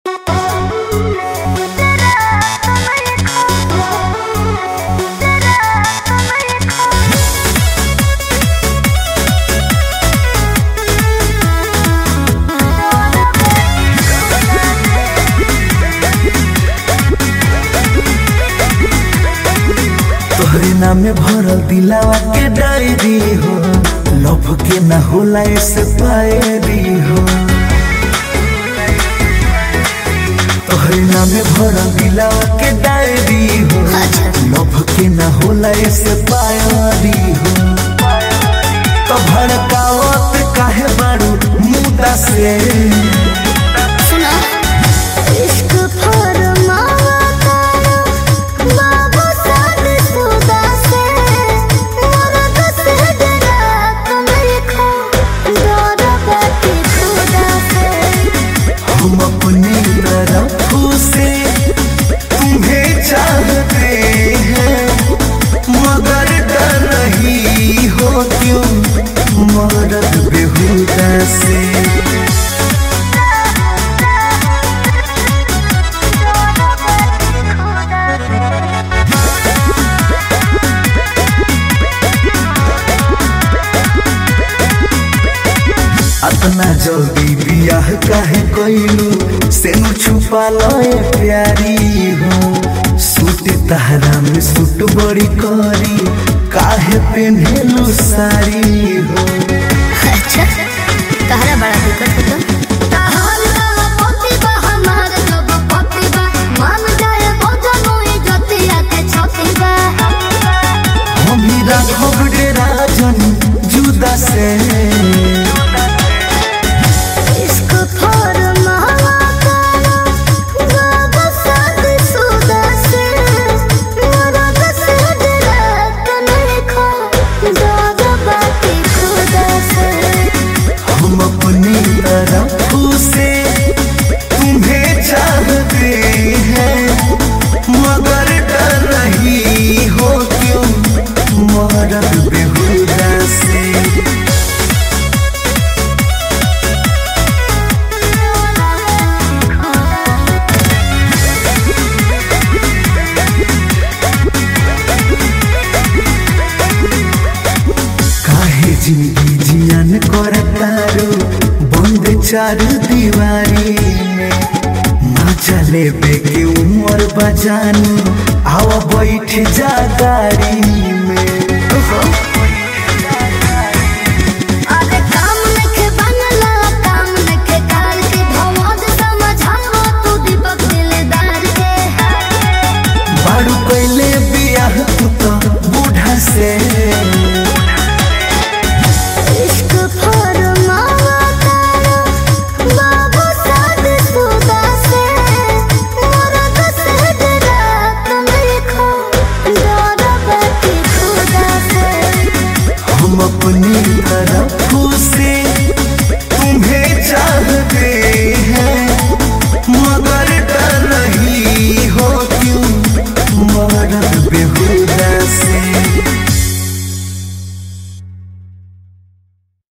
पन्ना में भरल दिलावा के डायरी हो लभ के ना होला ऐसे पायरी हो तोहरे नामे भरल दिलावा के डायरी हो लभ के ना होला ऐसे पायरी हो तो भड़कावत काहे बारू मुदा से सुना इश्क फरमावा तारा बाबू साद सुदा से मरद से डरा तुम लिखो डर बाती खुदा से हम अपनी तरफ से तुम्हें चाहते हैं मगर डर रही हो क्यों मरद बेहुदा से अतना जल्दी बियाह काहे कइलू सेनु छुपा लए प्यारी हो सूट तहरा में सूट बड़ी करी काहे पेन्हेलू साड़ी हो अच्छा तहरा बड़ा दिक्कत होता हम ही राघव डेरा जन जुदा से हम अपनी तरफ से तुम्हें चाहते हैं मगर डर रही हो क्यों मरद बेहुदा से काहे जिंदगी जियान करतारो बंद चारू दीवारी में ना चले बेके उमर बजानू आवा बैठ जा गाड़ी में